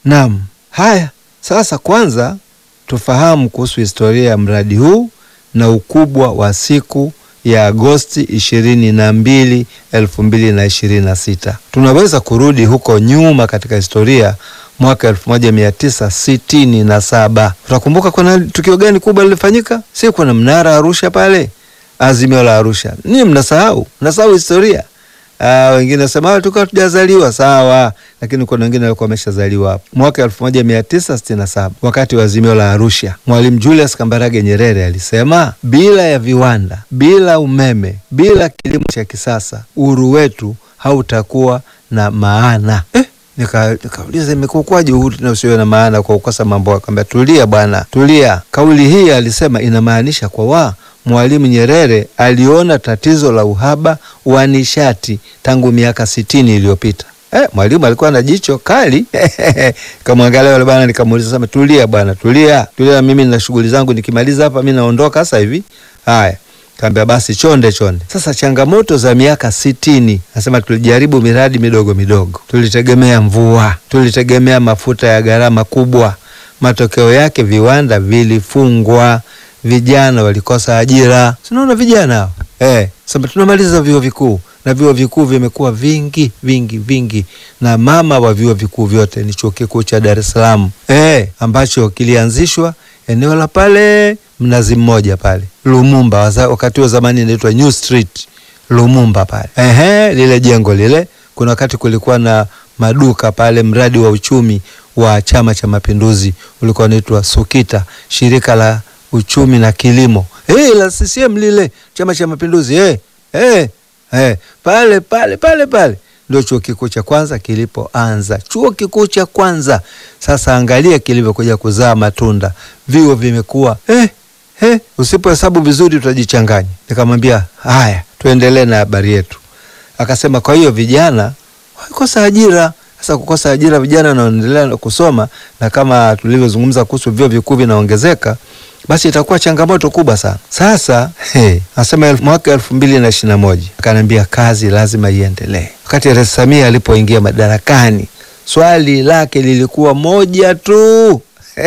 Naam, haya sasa, kwanza tufahamu kuhusu historia ya mradi huu na ukubwa wa siku ya Agosti ishirini na mbili elfu mbili na ishirini na sita. Tunaweza kurudi huko nyuma katika historia mwaka elfu moja mia tisa sitini na saba. Utakumbuka kuna tukio gani kubwa lilifanyika? Si kuna mnara Arusha pale, azimio la Arusha. Ninyi mnasahau, mnasahau historia. Ah, wengine wasema tulikuwa tujazaliwa sawa, lakini kuna wengine walikuwa wameshazaliwa hapo. Mwaka elfu moja mia tisa sitini na saba wakati wa azimio la Arusha, Mwalimu Julius Kambarage Nyerere alisema bila ya viwanda, bila umeme, bila kilimo cha kisasa, uhuru wetu hautakuwa na maana eh? Nikauliza, nika imekuwaje uhuru na usiwe na maana kwa kukosa mambo? Akamwambia tulia bwana, tulia. Kauli hii alisema inamaanisha kwa wa Mwalimu Nyerere aliona tatizo la uhaba wa nishati tangu miaka sitini iliyopita. Eh, Mwalimu alikuwa na jicho kali kamwangalia yule bwana, nikamuuliza sema, tulia bwana, tulia tulia, mimi nina shughuli zangu, nikimaliza hapa mimi naondoka sasa hivi. Haya, kaambia basi chonde chonde. Sasa changamoto za miaka sitini, nasema tulijaribu miradi midogo midogo, tulitegemea mvua, tulitegemea mafuta ya gharama kubwa. Matokeo yake viwanda vilifungwa, vijana walikosa ajira. Sinaona vijana hao eh, sasa tunamaliza vyuo vikuu na vyuo vikuu vimekuwa vingi vingi vingi, na mama wa vyuo vikuu vyote ni chuo kikuu cha Dar es Salaam eh, ambacho kilianzishwa eneo la pale Mnazi Mmoja pale Lumumba, wakati wa zamani inaitwa New Street Lumumba pale ehe, lile jengo lile, kuna wakati kulikuwa na maduka pale. Mradi wa uchumi wa Chama cha Mapinduzi ulikuwa unaitwa SUKITA, shirika la uchumi na kilimo hey, la CCM lile Chama cha Mapinduzi hey, hey, hey, pale pale pale pale ndio chuo kikuu cha kwanza kilipoanza, chuo kikuu cha kwanza. Sasa angalia kilivyokuja kuzaa matunda, vyuo vimekuwa eh, eh, usipohesabu vizuri utajichanganya. Nikamwambia haya, tuendelee na habari yetu. Akasema kwa hiyo vijana walikosa ajira. Sasa kukosa ajira, vijana wanaendelea kusoma, na kama tulivyozungumza kuhusu vyuo vikuu vinaongezeka basi itakuwa changamoto kubwa sana. Sasa hey, nasema mwaka elfu mbili na ishirini na moja akaniambia kazi lazima iendelee. Wakati Rais Samia alipoingia madarakani, swali lake lilikuwa moja tu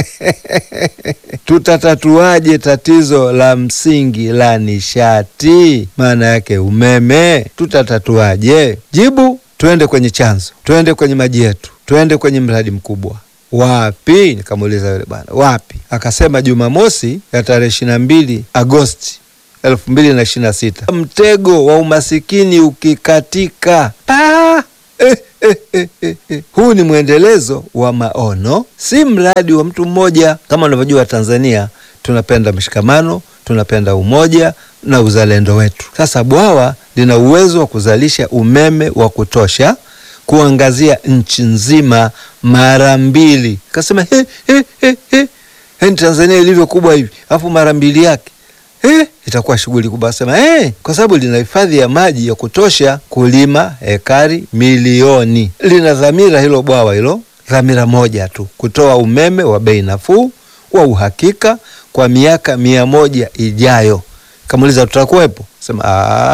tutatatuaje tatizo la msingi la nishati, maana yake umeme? Tutatatuaje? Jibu, tuende kwenye chanzo, tuende kwenye maji yetu, tuende kwenye mradi mkubwa Wapi? Nikamuuliza yule bwana wapi? Akasema Jumamosi ya tarehe ishirini na mbili Agosti elfu mbili na ishirini na sita mtego wa umasikini ukikatika pa eh, eh, eh, eh, eh. Huu ni mwendelezo wa maono, si mradi wa mtu mmoja. Kama unavyojua Tanzania tunapenda mshikamano, tunapenda umoja na uzalendo wetu. Sasa bwawa lina uwezo wa kuzalisha umeme wa kutosha kuangazia nchi nzima mara mbili. Kasema he, he, he, he. He, Tanzania ilivyo kubwa hivi alafu mara mbili yake he, itakuwa shughuli kubwa. Asema he, kwa sababu lina hifadhi ya maji ya kutosha kulima hekari milioni. Lina dhamira hilo bwawa hilo, dhamira moja tu, kutoa umeme wa bei nafuu wa uhakika kwa miaka mia moja ijayo. Kamuuliza tutakuwepo? Sema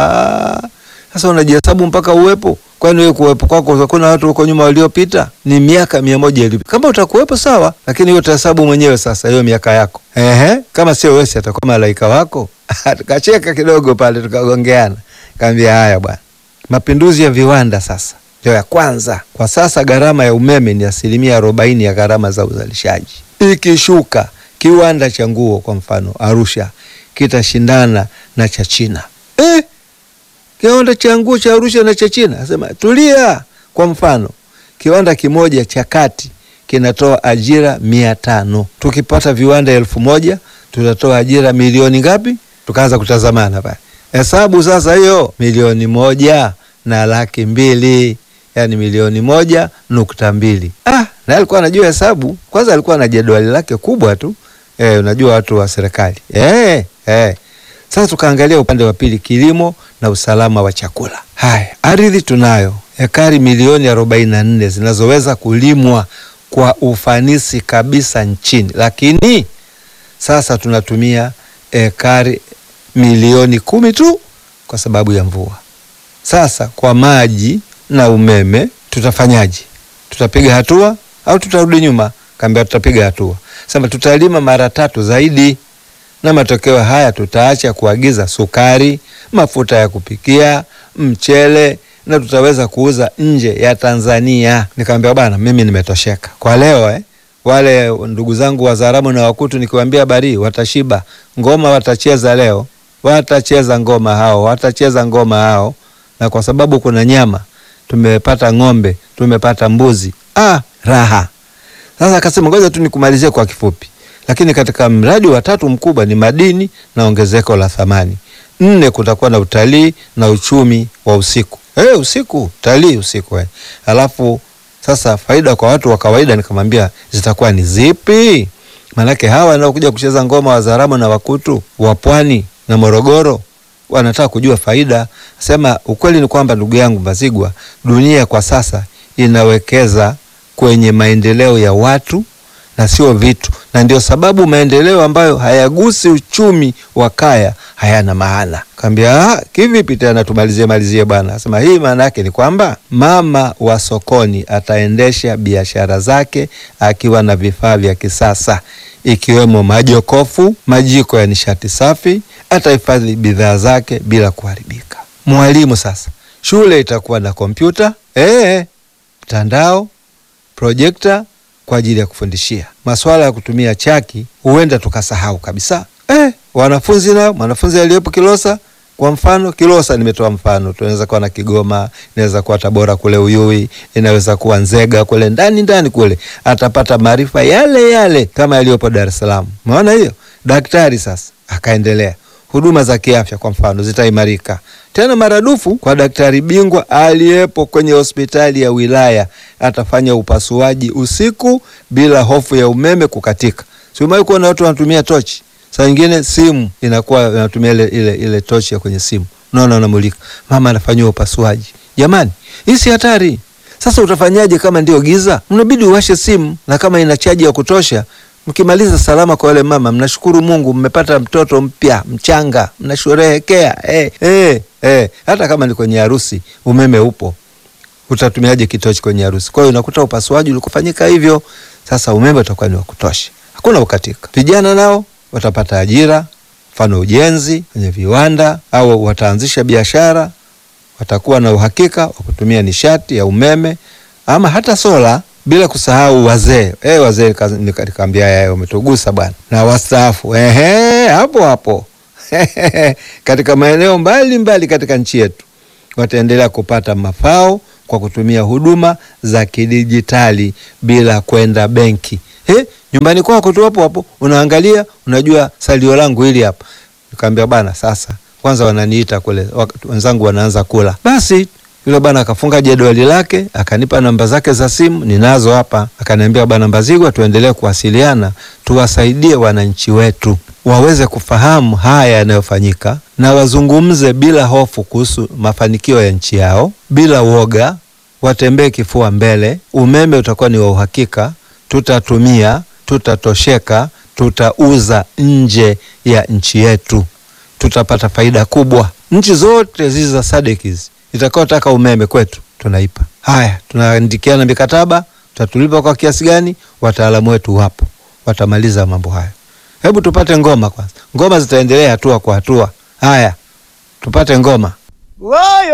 sasa unajihesabu mpaka uwepo Kwani wewe kuwepo kwako kuna watu huko nyuma waliopita ni miaka mia moja iliyopita. Kama utakuwepo sawa, lakini hiyo utahesabu mwenyewe sasa hiyo miaka yako. Ehe, kama sio wewe atakuwa malaika wako. Tukacheka kidogo pale tukagongeana. Kaambia haya bwana. Mapinduzi ya viwanda sasa ndio ya kwanza. Kwa sasa gharama ya umeme ni asilimia arobaini ya gharama za uzalishaji. Ikishuka kiwanda cha nguo kwa mfano Arusha kitashindana na cha China. Eh? Kiwanda cha nguo cha Arusha na cha China, asema tulia. Kwa mfano kiwanda kimoja cha kati kinatoa ajira mia tano. Tukipata viwanda elfu moja tutatoa ajira milioni ngapi? Tukaanza kutazamana pale, hesabu sasa, hiyo milioni moja na laki mbili, yani milioni moja nukta mbili. Ah, na alikuwa anajua hesabu. Kwanza alikuwa na jedwali lake kubwa tu. Eh, unajua watu wa serikali eh, eh. Sasa tukaangalia upande wa pili, kilimo na usalama wa chakula. Haya, ardhi tunayo ekari milioni arobaini na nne zinazoweza kulimwa kwa ufanisi kabisa nchini, lakini sasa tunatumia ekari milioni kumi tu kwa sababu ya mvua. Sasa kwa maji na umeme tutafanyaje? Tutapiga hatua? au tutarudi nyuma? Kaambia tutapiga hatua. Sema tutalima mara tatu zaidi, na matokeo haya tutaacha kuagiza sukari, mafuta ya kupikia, mchele na tutaweza kuuza nje ya Tanzania. Nikamwambia bana, mimi nimetosheka kwa leo eh. Wale ndugu zangu Wazaramo na Wakutu nikiwaambia bari watashiba, ngoma watacheza leo, watacheza ngoma hao, watacheza ngoma hao, na kwa sababu kuna nyama, tumepata ng'ombe, tumepata mbuzi, ah, raha. Sasa akasema ngoja tu nikumalizie kwa kifupi, lakini katika mradi wa tatu mkubwa ni madini na ongezeko la thamani. Nne, kutakuwa na utalii na uchumi wa usiku. Hey, usiku utalii usiku eh. Alafu sasa faida kwa watu wa kawaida, nikamwambia zitakuwa ni zipi? Maanake hawa wanaokuja kucheza ngoma Wazaramo na Wakutu wa Pwani na Morogoro wanataka kujua faida. Sema ukweli ni kwamba, ndugu yangu Mbazigwa, dunia kwa sasa inawekeza kwenye maendeleo ya watu na sio vitu, na ndio sababu maendeleo ambayo hayagusi uchumi wa kaya hayana maana. Kaambia kivipi tena? Tumalizie malizie bwana. Asema hii maana yake ni kwamba mama wa sokoni ataendesha biashara zake akiwa na vifaa vya kisasa ikiwemo majokofu, majiko ya nishati safi, atahifadhi bidhaa zake bila kuharibika. Mwalimu sasa, shule itakuwa na kompyuta eh, mtandao, projekta kwa ajili ya kufundishia. Masuala ya kutumia chaki huenda tukasahau kabisa. Eh, wanafunzi nao, mwanafunzi aliyepo Kilosa kwa mfano, Kilosa nimetoa mfano, tunaweza kuwa na Kigoma, inaweza kuwa Tabora kule Uyui, inaweza kuwa Nzega kule ndani ndani kule, atapata maarifa yale yale kama yaliyopo Dar es Salaam. Umeona hiyo? Daktari sasa akaendelea, huduma za kiafya kwa mfano zitaimarika tena maradufu kwa daktari bingwa aliyepo kwenye hospitali ya wilaya. Atafanya upasuaji usiku bila hofu ya umeme kukatika. Si umewahi kuona watu wanatumia tochi? Saa nyingine simu inakuwa inatumia ile, ile, ile tochi ya kwenye simu, unaona, unamulika, mama anafanyiwa upasuaji. Jamani, hii si hatari? Sasa utafanyaje kama ndio giza? Mnabidi uwashe simu, na kama ina chaji ya kutosha Mkimaliza salama kwa wale mama, mnashukuru Mungu, mmepata mtoto mpya mchanga, mnasherehekea eh, eh, eh. Hata kama ni kwenye harusi, umeme upo, utatumiaje kitochi kwenye harusi? Kwa hiyo unakuta upasuaji ulikufanyika hivyo. Sasa umeme utakuwa ni wa kutosha, hakuna ukatika. Vijana nao watapata ajira, mfano ujenzi kwenye viwanda, au wataanzisha biashara, watakuwa na uhakika wa kutumia nishati ya umeme ama hata sola bila kusahau wazee eh, wazee nikaambia yao umetugusa bwana, na wastaafu ehe, hapo hapo katika maeneo mbalimbali katika nchi yetu wataendelea kupata mafao kwa kutumia huduma za kidijitali bila kwenda benki. Eh, nyumbani kwako tu hapo hapo unaangalia, unajua salio langu hili hapa. Nikamwambia bwana, sasa kwanza wananiita kule, wenzangu wanaanza kula, basi yule bwana akafunga jedwali lake akanipa namba zake za simu, ninazo hapa. Akaniambia, bwana Mbazigwa, tuendelee kuwasiliana, tuwasaidie wananchi wetu waweze kufahamu haya yanayofanyika na wazungumze bila hofu kuhusu mafanikio ya nchi yao, bila woga, watembee kifua mbele. Umeme utakuwa ni wa uhakika, tutatumia, tutatosheka, tutauza nje ya nchi yetu, tutapata faida kubwa. Nchi zote hizi za SADC hizi itakaotaka umeme kwetu tunaipa. Haya, tunaandikiana mikataba, tutatulipa kwa kiasi gani? Wataalamu wetu wapo, watamaliza mambo hayo. Hebu tupate ngoma kwanza, ngoma zitaendelea hatua kwa hatua. Haya, tupate ngoma.